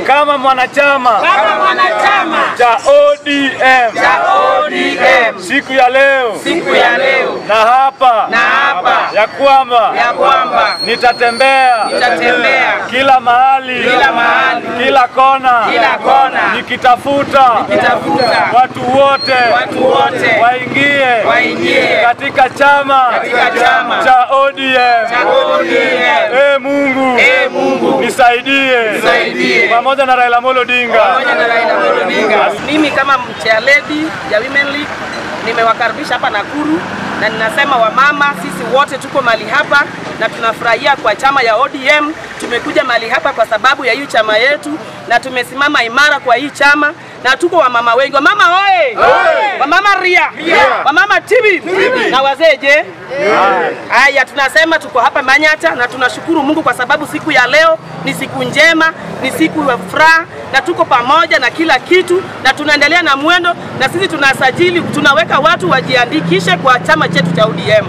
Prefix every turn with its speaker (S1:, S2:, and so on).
S1: kama mwanachama
S2: kama mwanachama
S1: cha ODM
S2: cha ODM
S1: siku ya leo
S2: siku ya leo,
S1: na hapa
S2: na hapa
S1: ya kwamba
S2: ya kwamba
S1: nitatembea
S2: nitatembea
S1: kila mahali
S2: kila mahali,
S1: kila kona
S2: kila kona,
S1: nikitafuta
S2: nitafuta
S1: watu wote
S2: watu wote
S1: waingie
S2: waingie
S1: katika chama
S2: katika chama
S1: cha ODM.
S2: cha ODM.
S1: Ee Mungu,
S2: Ee Mungu,
S1: nisaidie
S2: Nisaidie.
S1: pamoja na Raila Amolo Odinga.
S2: pamoja na Raila Amolo Odinga. Mimi kama chairlady ya Women League nimewakaribisha hapa Nakuru na ninasema wamama, sisi wote tuko mahali hapa na tunafurahia kwa chama ya ODM. Tumekuja mahali hapa kwa sababu ya hii chama yetu na tumesimama imara kwa hii chama na tuko wamama wengi. Wamama oye! Wamama ria! Wamama tibi! Na wazee je? Haya, tunasema tuko hapa Manyata na tunashukuru Mungu kwa sababu siku ya leo ni siku njema, ni siku ya furaha na tuko pamoja na kila kitu na tunaendelea na mwendo, na sisi tunasajili, tunaweka watu wajiandikishe kwa chama chetu cha ODM.